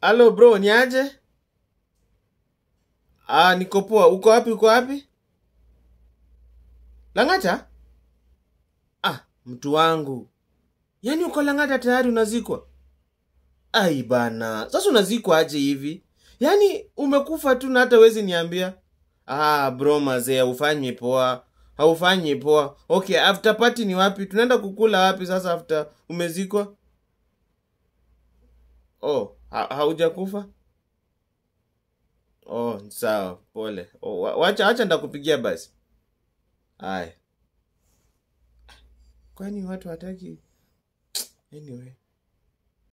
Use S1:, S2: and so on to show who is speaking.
S1: Halo bro, ni aje? Ah, niko poa. Uko wapi? Uko wapi? Lang'ata? Ah, mtu wangu. Yaani uko Lang'ata tayari unazikwa? Ai bana, sasa unazikwa aje hivi? Yaani umekufa tu na hata wezi niambia? Ah, bro mazee, haufanyi poa. Haufanyi poa. Okay, after party ni wapi? Tunaenda kukula wapi sasa after umezikwa? Oh, ha haujakufa? Oh, sawa, pole. Oh, wa- wacha wacha ndakupigia basi. Haya. Kwani watu hataki? Anyway.